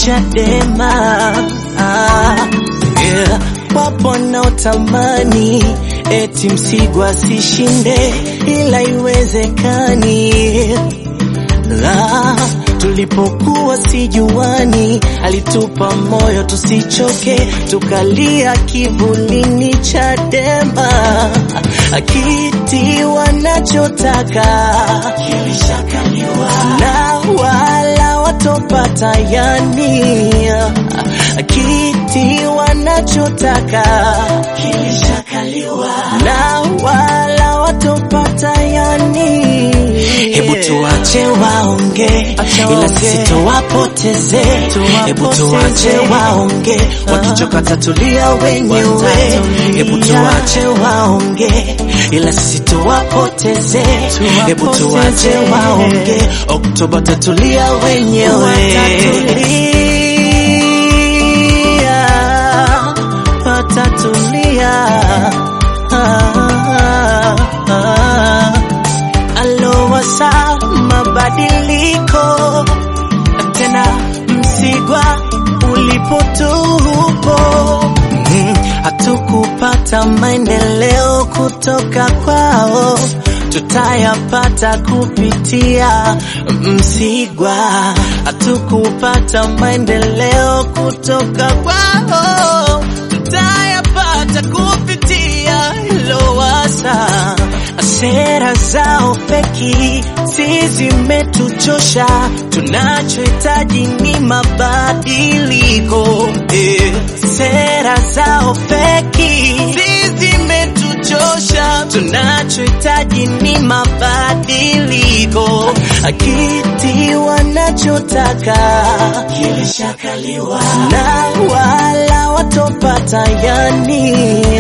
Chadema. Ah, yeah. Wapo wanaotamani eti Msigwa asishinde, ila iwezekani. La, tulipokuwa sijuani, alitupa moyo tusichoke, tukalia kivulini Chadema. Kiti wanachotaka kilishakaliwa na wala watopata, yani kiti wanachotaka kilishakaliwa na wala watopata, yani Hebu tuache waonge, ila sisi tuwapoteze. Hebu tuache waonge, wakichoka tatulia wenyewe. Hebu tuache waonge, ila sisi tuwapoteze. Hebu tuache waonge, Oktoba tatulia wenyewe. Watatulia, ah, ah, ah. Alowasa mabadiliko tena, Msigwa ulipotupo, mm, hatukupata maendeleo kutoka kwao, tutayapata kupitia Msigwa. Hatukupata maendeleo kutoka kwao, tutayapata kupitia Lowassa. Sera zao feki si zimetuchosha, tunachohitaji ni mabadiliko. Eh, Sera zao feki si zimetuchosha, tunachohitaji ni mabadiliko. Kiti wanachotaka kilishakaliwa na wala watopata, yani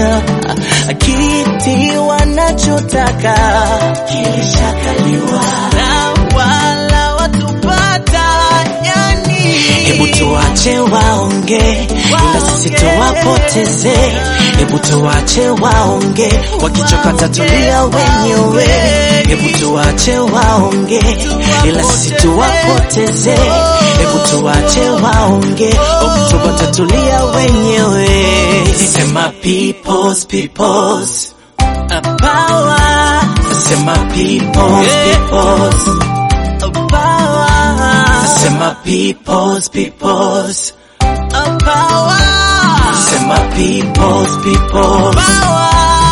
kiti wanachotaka kilishakaliwa na wala watopata, yani. Hebu tuache waonge, ila sisi tuwapoteze. Hebu tuache waonge, wakichoka tatulia wenyewe. Hebu tuache waonge, ila sisi tuwapoteze. Hebu tuache waonge, Oktoba tatulia wenyewe. Sema peoples, peoples. A power. Sema peoples, peoples. A power. Sema peoples, peoples. A power. Sema peoples, peoples. Power,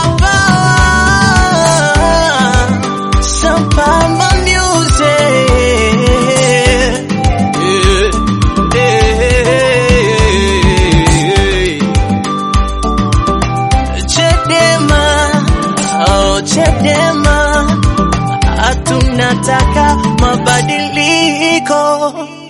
power. Samba music. Chadema, oh Chadema, hatunataka mabadiliko.